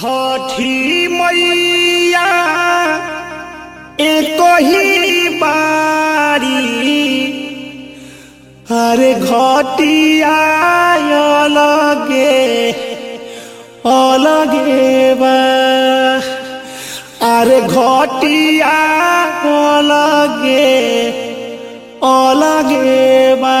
छठी मैया एक ही बारी अरे घटिया अलगे अलगे बा अरे घटिया अलगे अलगे बा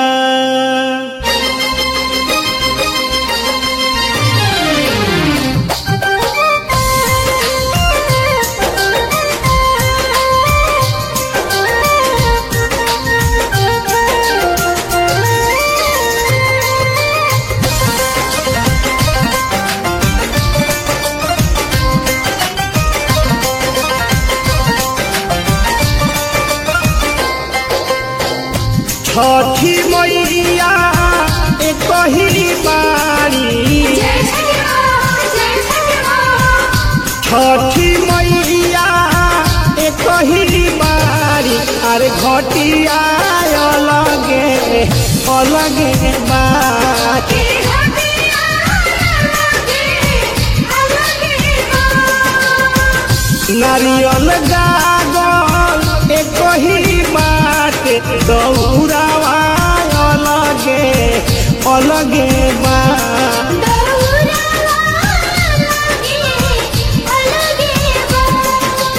छठी मैया एक ही बारी जय छठी माँ जय छठी माँ छठी मैया एक ही बारी अरे घटिया अलगे अलगे बारी तेरी घटिया अलगे अलगे माँ नारियल गागल एक ही बात दौड़ावा अलगे अलगे बा दौरा अलगे अलगे माँ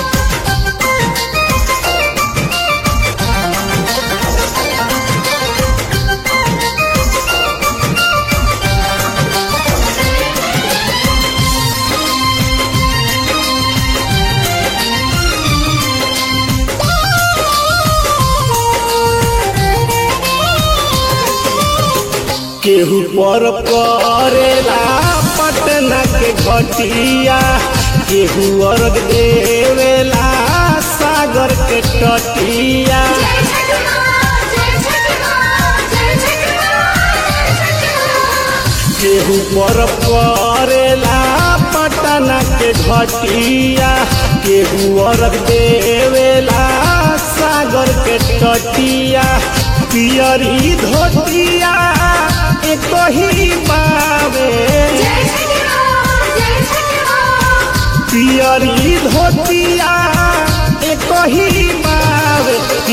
केहू पर करेला पटना के घटिया केहू अर्घ देवेला सागर के तटिया जय छठी माँ जय छठी माँ जय छठी माँ जय छठी माँ केहू पर करेला पटना के घटिया केहू अर्घ देवेला सागर के तटिया पियरी धोतिया एक ही बावे जय छठी माँ जय छठी माँ पियरी धोतिया एक ही बाब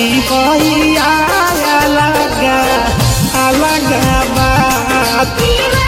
पिपहिया अलगा अलगा बात तेरी